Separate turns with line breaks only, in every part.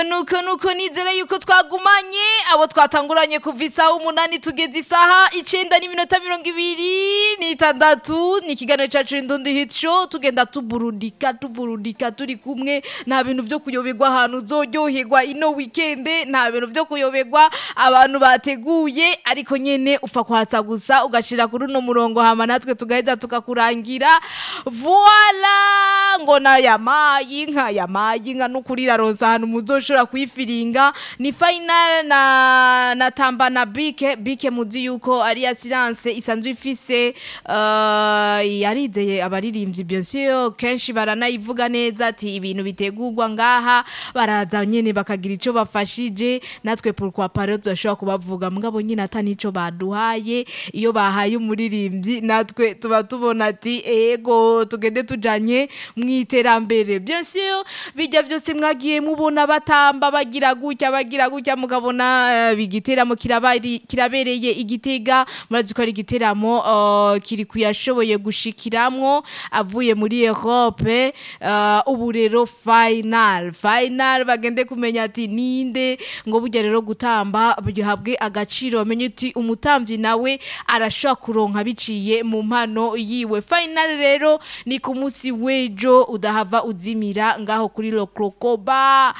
nuko nuko nizere yuko twagumanye abo twatanguranye kuva isaha umunani tugeze isaha icenda n'iminota mirongo ibiri n'itandatu ni ikiganiro cacu indundi hit show tugenda tuburudika tuburudika turi kumwe nta bintu vyo kuyoberwa ahantu uzoryoherwa ino weekende nta bintu vyo kuyoberwa abantu bateguye ariko nyene upfa kwatsa gusa ugashira kuri uno murongo hama natwe tugaheza tukakurangira voila ngo na yamayi inka yamayi inka n'ukuri iraronsa ahantu muzoshobora kuyifiringa ni final na na tamba na bike bike muzi yuko ari assurance isanzwe ifise uh, yarizeye abaririmbyi bien sûr kenshi baranayivuga neza ati ibintu bitegurwa ngaha baraza nyene bakagira ico bafashije natwe pourquoi pas rero turashobora kubavuga mugabo nyine ata nico baduhaye iyo bahaye umuririmbyi natwe tuba tubona ati ego tugende tujanye mwiterambere bien sûr bijya byose mwagiye mubona batamba bagira gutya bagira gutya mugabona uh, bigiteramo kirabari kirabereye igitega murazi ko ari igiteramo uh, kiri kuyashoboye gushikiramwo avuye muri Europe uh, ubu rero final final bagende kumenya ati ninde ngo burya rero gutamba bihabwe agaciro bamenye uti umutamvyi nawe arashobora kuronka biciye mu mpano yiwe final rero ni ku munsi w'ejo udahava uzimira ngaho kuri lokrokoba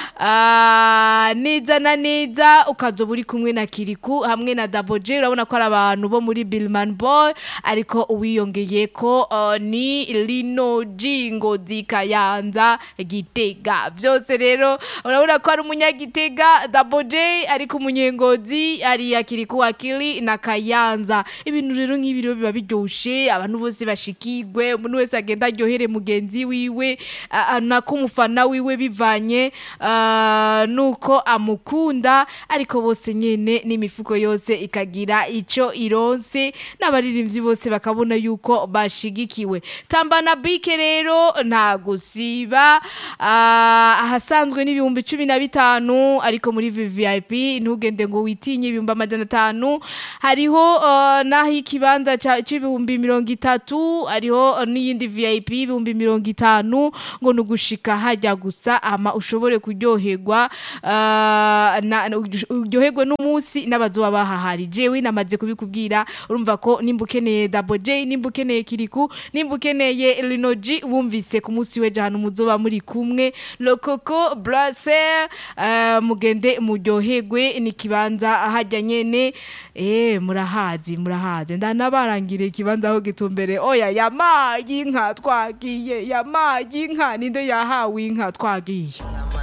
uh, neza na neza ukazoba uri kumwe na kiriku hamwe na daboje urabona ko ari abantu bo muri billman boy ariko uwiyongeye ko uh, ni lino jingo zikayanza gitega byose rero urabona ko ari umunyagitega daboje ariko umunyengozi ari yakiriku akili na kayanza ibintu rero nk'ibi rero biba biryoshe abantu bose bashikirwe umuntu wese agenda aryohere mugenzi wiwe uh, nako umufana wiwe bivanye uh, nuko amukunda ariko bose nyene n'imifuko yose ikagira ico ironse n'abaririmbyi bose bakabona yuko bashigikiwe tambana bike rero nta gusiba uh, ahasanzwe n'ibihumbi cumi na bitanu ariko muri vvip ntugende ngo witinye ibihumbi amajana atanu hariho uh, naho ikibanza c'ibihumbi mirongo itatu hariho n'iyindi vip ibihumbi mirongo itanu ngo ni ugushika hajya gusa ama ushobore kuryoherwa uryoherwe n'umunsi n'abazoba bahahari jewe namaze kubikubwira urumva ko nimba ukeneye dabo j nimba ukeneye kiriku nimba ukeneye linoji wumvise ku munsi w'ejo ahantu muzoba muri kumwe lokoko braser mugende muryoherwe ni ikibanza hajya nyene eh murahazi murahazi ndanabarangire ikibanza aho gitumbere oya yamaye inka twagiye yamaye inka ninde yahawe inka twagiye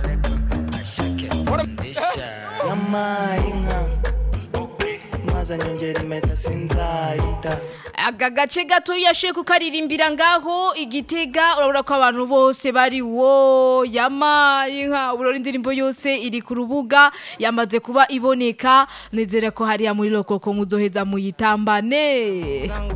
yamaye inka maze nyongera impeta sinzayita
aka gace gato yashoye kukaririmbira ngaho igitega urabona ko abantu bose bari wo yamaye inka urabona indirimbo yose iri ku rubuga yamaze kuba iboneka nizere ko hariya muri lokoko muzoheza muyitambane